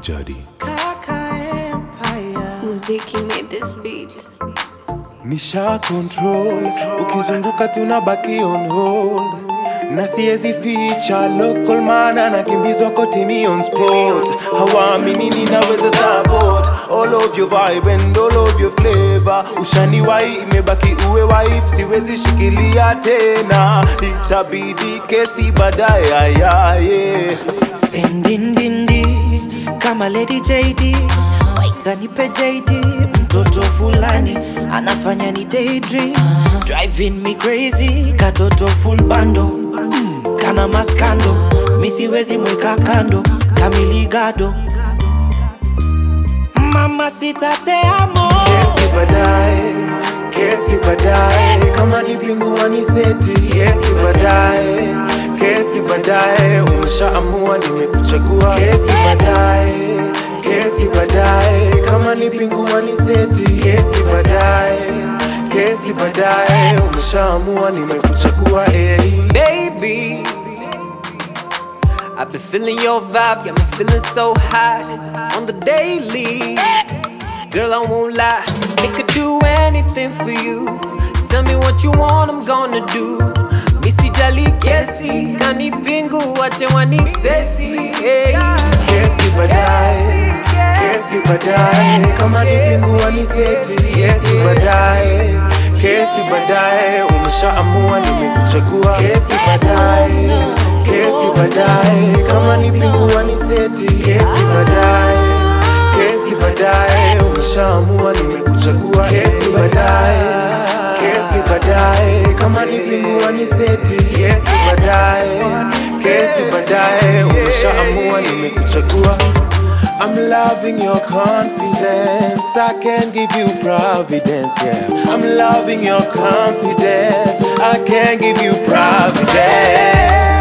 Jadi. Muziki made this beat. Nisha control, ukizunguka tunabaki on hold na siezi ficha local man anakimbizwa kotini on spot hawaamini ninaweza support all of your vibe and all of your flavor ushani wai imebaki uwe wife siwezi shikilia tena itabidi kesi baadaye ayaye sindindindi kama Lady JD waita nipe JD mtoto fulani anafanya ni daydream driving me crazy katoto full bando mm, kana maskando misiwezi mweka kando kamiligado mama sitateamo kesi baadaye kesi baadaye kama ni pingua ni seti kesi baadaye kesi baadaye umeshaamua nimekuchagua kesi baadaye kesi baadaye kama ni pingua ni seti kesi baadaye kesi baadaye umeshaamua nimekuchagua hey. baby. I've been feeling your vibe, got me feeling so high on the daily. Girl, I won't lie, I could do anything for you. Tell me what you want, I'm gonna do. Missy Jali Kesi, kani pingu, wache wani sexy. Hey. kesi baadaye kesi baadaye kama ni pingua ni seti kesi baadaye kesi baadaye umeshaamua nimekuchagua kesi baadaye kesi baadaye kama ni pingua ni seti kesi baadaye kesi baadaye umeshaamua nimekuchagua kesi baadaye kesi baadaye kama ni pingua ni seti kesi baadaye kesi baadaye umeshaamua nimekuchagua I'm loving your confidence. I can give you providence, yeah. I'm loving your confidence. I can give you providence.